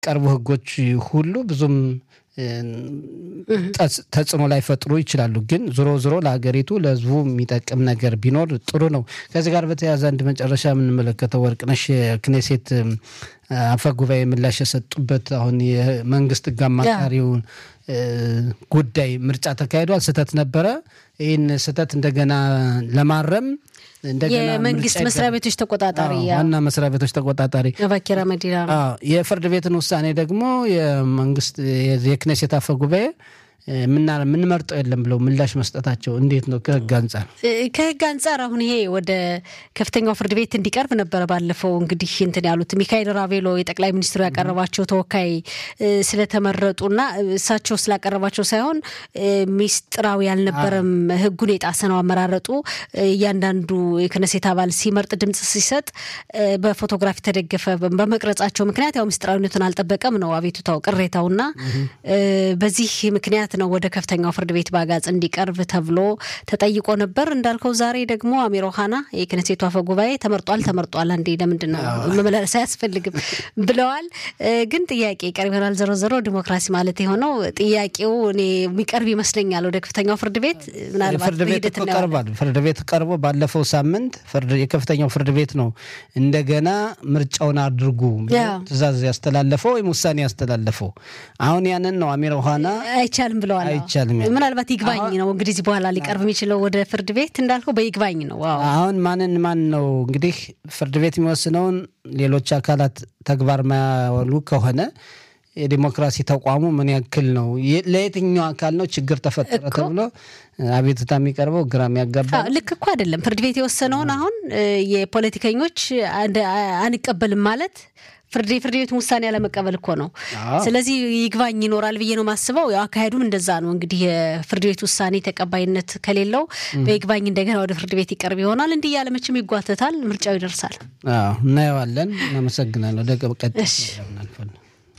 የሚቀርቡ ህጎች ሁሉ ብዙም ተጽዕኖ ላይ ፈጥሩ ይችላሉ። ግን ዞሮ ዞሮ ለሀገሪቱ ለህዝቡ የሚጠቅም ነገር ቢኖር ጥሩ ነው። ከዚህ ጋር በተያያዘ አንድ መጨረሻ የምንመለከተው ወርቅነሽ የክኔሴት አፈ ጉባኤ ምላሽ የሰጡበት አሁን የመንግስት ህግ አማካሪውን ጉዳይ ምርጫ ተካሂዷል፣ ስህተት ነበረ። ይህን ስህተት እንደገና ለማረም የመንግስት መስሪያ ቤቶች ተቆጣጣሪ ዋና መስሪያ ቤቶች ተቆጣጣሪ ባኪራ መዲና የፍርድ ቤትን ውሳኔ ደግሞ የመንግስት የክኔሴት አፈ ጉባኤ የምንመርጠው የለም ብለው ምላሽ መስጠታቸው እንዴት ነው ከህግ አንጻር? ከህግ አንጻር አሁን ይሄ ወደ ከፍተኛው ፍርድ ቤት እንዲቀርብ ነበረ ባለፈው እንግዲህ እንትን ያሉት ሚካኤል ራቬሎ የጠቅላይ ሚኒስትሩ ያቀረባቸው ተወካይ ስለተመረጡና እሳቸው ስላቀረባቸው ሳይሆን ሚስጥራዊ ያልነበረም ህጉን የጣሰ ነው አመራረጡ። እያንዳንዱ የክነሴት አባል ሲመርጥ ድምጽ ሲሰጥ በፎቶግራፍ የተደገፈ በመቅረጻቸው ምክንያት ያው ሚስጥራዊነቱን አልጠበቀም ነው አቤቱታው ቅሬታውና በዚህ ምክንያት ነው ወደ ከፍተኛው ፍርድ ቤት በአጋጽ እንዲቀርብ ተብሎ ተጠይቆ ነበር። እንዳልከው ዛሬ ደግሞ አሚር ኦሃና የክነሴቱ አፈ ጉባኤ ተመርጧል ተመርጧል፣ አንዴ ለምንድን ነው መመላለስ አያስፈልግም ብለዋል። ግን ጥያቄ ይቀርብ ይሆናል። ዞሮ ዞሮ ዲሞክራሲ ማለት የሆነው ጥያቄው እኔ የሚቀርብ ይመስለኛል ወደ ከፍተኛው ፍርድ ቤት ምናልባት ፍርድ ቤት እኮ ቀርቧል። ፍርድ ቤት ቀርቦ ባለፈው ሳምንት የከፍተኛው ፍርድ ቤት ነው እንደገና ምርጫውን አድርጉ ትዕዛዝ ያስተላለፈው ወይም ውሳኔ ያስተላለፈው። አሁን ያንን ነው አሚር ኦሃና አይቻልም ብለዋል። አይቻልም ምናልባት ይግባኝ ነው እንግዲህ እዚህ በኋላ ሊቀርብ የሚችለው ወደ ፍርድ ቤት እንዳልከው በይግባኝ ነው። አሁን ማንን ማን ነው እንግዲህ ፍርድ ቤት የሚወስነውን ሌሎች አካላት ተግባር ማያወሉ ከሆነ የዲሞክራሲ ተቋሙ ምን ያክል ነው? ለየትኛው አካል ነው ችግር ተፈጠረ ተብሎ አቤቱታ የሚቀርበው ግራ የሚያጋባ ልክ እኮ አይደለም። ፍርድ ቤት የወሰነውን አሁን የፖለቲከኞች አንቀበልም ማለት ፍርድ ፍርድ ቤቱን ውሳኔ ያለመቀበል እኮ ነው። ስለዚህ ይግባኝ ይኖራል ብዬ ነው የማስበው። ያው አካሄዱም እንደዛ ነው። እንግዲህ የፍርድ ቤት ውሳኔ ተቀባይነት ከሌለው በይግባኝ እንደገና ወደ ፍርድ ቤት ይቀርብ ይሆናል። እንዲህ ያለ መቼም ይጓተታል፣ ምርጫው ይደርሳል። እናየዋለን። እናመሰግናለሁ። ወደ ቀጥ